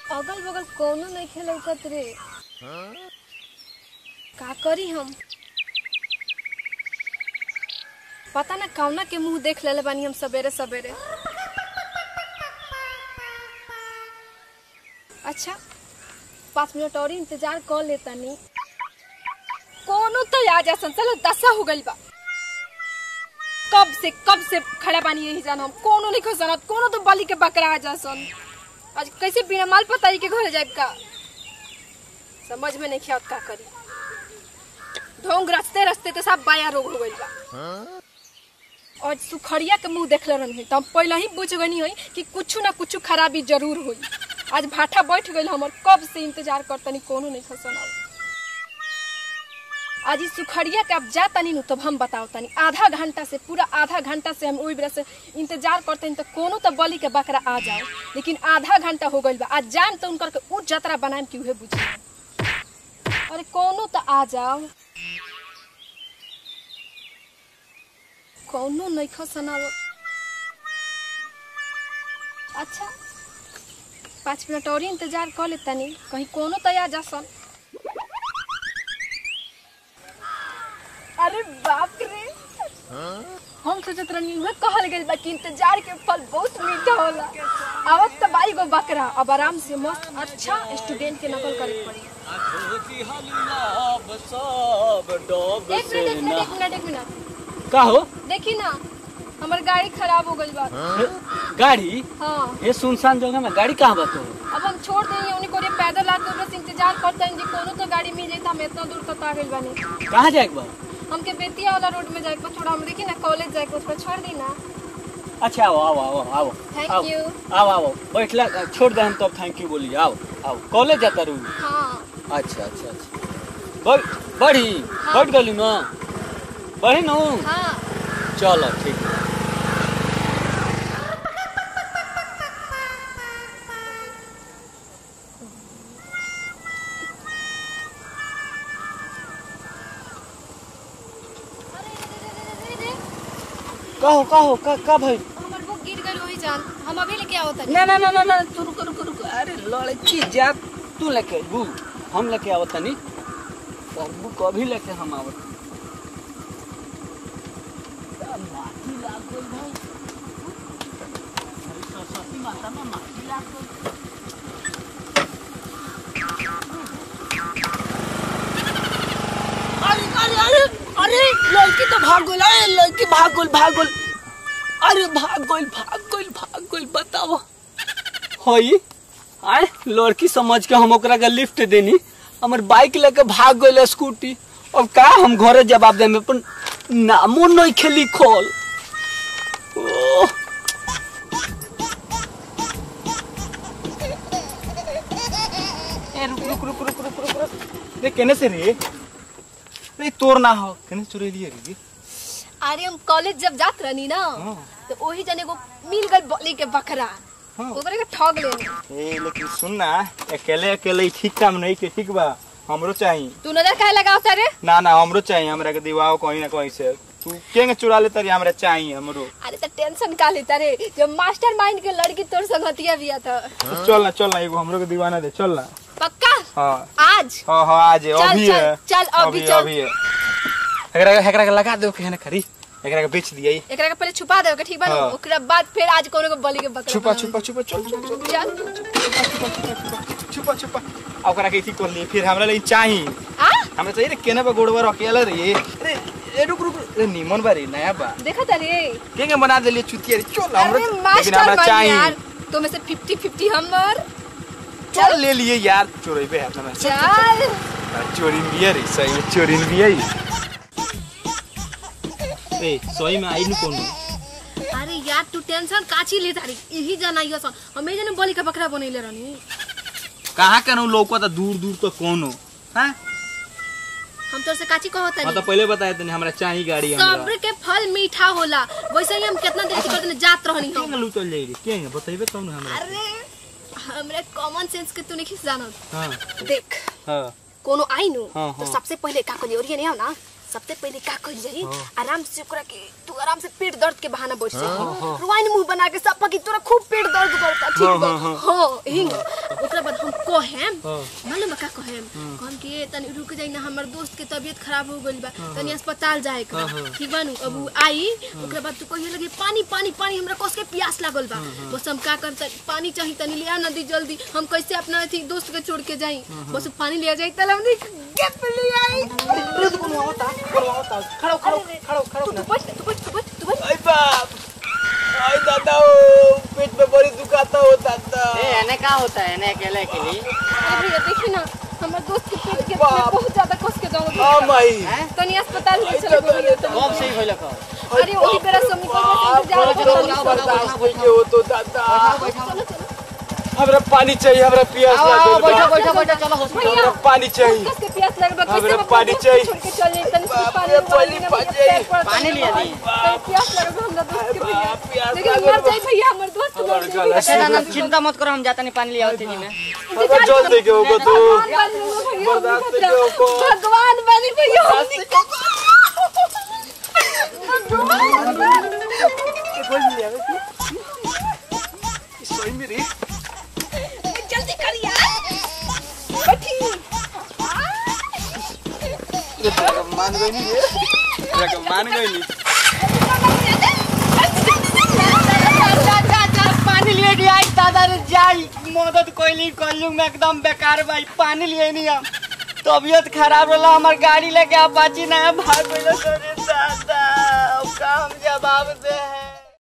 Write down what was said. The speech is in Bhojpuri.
अगल बगल कौनो नहीं खेलौकत रे का करी हम पता ना कौना के मुंह देख लेले बानी हम सवेरे सवेरे अच्छा पाँच मिनट और इंतजार कर लेता नहीं कोनो तो आ जा सन चलो दशा हो गई बा कब से कब से खड़ा बानी यही जान हम कोनो नहीं खसनत कोनो तो बलि के बकरा आ जा सन आज कैसे बिना माल पताई के घर जाए का समझ में नहीं खियात का करी ढोंग रस्ते रस्ते तो सब बाया रोग हो गई बा और सुखड़िया के मुंह देखले रहनी तो हम पहले ही बुझ गनी हुई कि कुछ ना कुछ खराबी जरूर हुई आज भाठा बैठ गई हमर कब से इंतजार करतनी कोनो नहीं खसन आज इस सुखड़िया के अब जा तनी नु तब हम बताओ तनी आधा घंटा से पूरा आधा घंटा से हम ओई बेरा से इंतजार करते तो कोनो तो बलि के बकरा आ जाओ लेकिन आधा घंटा हो गइल बा आज जान तो उनकर के उ जतरा बनाएम कि उहे बुझी अरे कोनो तो आ जाओ कौनो नहीं खसनाव अच्छा पाँच मिनट और ही इंतजार कर लेता नहीं कहीं कोनो तो आ जा सन अरे बाप रे हम सोचत रहनी उहे कहल गइल बा कि इंतजार के फल बहुत मीठा होला आवत त बाई गो बकरा अब आराम से मस्त अच्छा स्टूडेंट के नकल करे पड़ी एक मिनट एक मिनट एक मिनट एक मिनट का हो देखी ना हमर गाड़ी खराब हो गई बा गाड़ी हाँ ये सुनसान जगह में गाड़ी कहाँ बा तो अब हम छोड़ देंगे उन्हीं को रे पैदल आके बस इंतजार करते हैं जी कोनो तो गाड़ी मिल जाए तो हम इतना दूर तक आ गइल बानी कहाँ जाए बा हमके बेतिया वाला रोड में जाए को थोड़ा हम देखी ना कॉलेज जाए को उस पर छोड़ दी ना अच्छा आओ आओ आओ आओ Thank आओ you. आओ आओ बैठला छोड़ दे हम तब थैंक यू बोली आओ आओ कॉलेज जाता रू हाँ अच्छा अच्छा अच्छा बढ़ बढ़ी बढ़ गली ना बढ़ी नु हाँ चलो ठीक है अरे रे, रे, रे, रे, रे, कहो कहो का का भाई हमर बुक गिर गई वही जान हम अभी लेके आओ तनी ना ना ना ना ना तू रुको रुको रुको अरे लड़की जा तू लेके बू हम लेके आवत तनी और बुक अभी लेके हम आवत माटी लाग गई भाई अरे सरस्वती माता में माटी लाग गई अरे अरे अरे अरे लड़की तो भाग गई अरे लड़की भाग गई भाग गई अरे भाग गई भाग गई भाग गई बताओ हई आए लड़की समझ के हम ओकरा के लिफ्ट देनी हमर बाइक लेके भाग गई स्कूटी अब का हम घरे जवाब दे में अपन नामो नहीं खेली खोल ओह ए रुक रुक रुक रुक रुक रुक रुक रे केने से रे रे तोर ना हो केने चुरे लिए रे अरे हम कॉलेज जब जात रहनी ना हाँ। तो वही जने को मिल गई बलि के बकरा हाँ। ओकरे के ठग लेनी ए लेकिन सुन ना अकेले अकेले ही ठीक काम नहीं के ठीक बा हमरो चाहिए तू नजर काहे लगाओ तारे ना ना हमरो चाहिए हमरा के दिवाओ कहीं ना कहीं से तू केंगे चुरा ले तरी हमरा चाहिए हमरो अरे तो टेंशन का लेता रे जब मास्टर माइंड के लड़की तोर संगतिया बिया था तो चल ना चल ना एगो हमरो के दीवाना दे चल ना पक्का हाँ आज हाँ हाँ आज है, चल, अभी चल, है चल, अभी चल। अभी है एकरा के एकरा के लगा दो केहने खरी एकरा के बेच दिया एकरा के पहले छुपा दे ठीक बा ना? हाँ। ओकरा बाद फिर आज कोनो के बलि के बकरा छुपा बनाई। छुपा छुपा चल चल चल चल छुपा छुपा आ ओकरा के इथी कर लिए फिर हमरा लिए चाहिए आ हमरा चाहिए रे केने पे गोड़वा अकेला रे अरे ए रुक रुक रे नीमन बा रे नया बा देखा तारे केंगे बना देलिए चुतिया रे चल हमरो अरे लेकिन मास्टर हमरा माइंड चाहिए यार तो में से 50 50 हमर चल ले लिए यार चोरेबे हाथ में चल चोरिन बिया रे सही में चोरिन बिया ही ए सही में आई नु कोनो अरे यार तू टेंशन काची ले तारी यही जनाइयो सन हमें जने बलि के बकरा बनैले रहनी कहां कनु लौका त दूर दूर तो कोनो हां हम तोर से काची कहत हां तो तानी पहले बताए तने हमरा चाहिए गाड़ी हमरा सब्र के फल मीठा होला वैसे ही हम कितना देर से करते जात रहनी हम केंगे लूटल जाई रे केंगे बताइबे तब न हमरा अरे हमरे कॉमन सेंस के तू नहीं जानत हां देख हां कोनो आई नु हाँ, तो हाँ। सबसे पहले का करी ओरिए नहीं हो ना सबसे पहले का करी जाई आराम से ओकरा के तू आराम से पेट दर्द के बहाना बैठ जा रुआइन मुंह बना के सब की तोरा खूब पेट दर्द करता ठीक बा हाँ, हाँ, हां हिंग ओकरा बाद हम कोहेम हाँ। मालूम बा का कोहेम कहम कि ए, तनी रुक जाई ना हमर दोस्त के तबीयत खराब हो गइल बा तनी अस्पताल जाए के बा। हाँ, हाँ। ठीक बानू अब उ आई ओकरा बाद तू कहिए लगे पानी पानी पानी हमरा कस के प्यास लागल बा बस हम का करता पानी चाहिए तनी ले आ ना दी जल्दी हम कैसे अपना अथी दोस्त के छोड़ के जाई बस उ पानी ले जाई तल हमनी गेप ले आई अरे तो कोनो होता कोनो होता खड़ो खड़ो खड़ो खड़ो तू बैठ तू बैठ तू बैठ तू बैठ आई बाप आई दादा ओ पेट में बड़ी दुखाता हो दादा ए एने का होता है एने अकेले के लिए अरे भैया देखी ना हमर दोस्त के पेट के बाप। में बहुत ज्यादा कस के दर्द हां माई हैं तनी अस्पताल ले चलो भैया तनी। कब सही होइल का अरे वही बेरा सब निकल गए इंतजार चलो, कर चलो, तनी बनाओ, सब। बनाओ। ये हो तो दादा चलो चलो हमरा पानी चाहिए हमरा प्यास आओ आओ लागल बा। बैठो बैठो बैठो चलो हॉस्पिटल हमरा पानी चाहिए कस के प्यास लग रहा हमरा कैसे पानी दोस्त चाहिए। छोड़ के चल जाई तनी बाप पानी रे, वाली पानी ना पानी भैया, पैर पर पानी तनी लिया पानी। दी। तनी प्यास लग रहा हमरा दोस्त के भैया बाप, प्यास लेकिन लागल मर बा। जाई भैया हमर दोस्त मर हमर जाई गला अच्छा ना चिंता मत करो हम जाता नहीं पानी ले आओ तेजी में हमरा जल दे के होगा तो भगवान बनी हो भैया बर्दाश्त हमनी के खतरा। ओको। भगवान बनी भैया हमनी सही में रे जल्दी कर यार बैठी ये तो मान गई नहीं रे ये मान गई नहीं पानी लिए नहीं आई दादा रे जाई मदद कोइली कॉलिंग में एकदम बेकार भाई पानी लिए नहीं हम तबीयत खराब होला हमार गाड़ी लेके आप बाची ना भाग गइलो सरे दादा अब का हम जवाब दे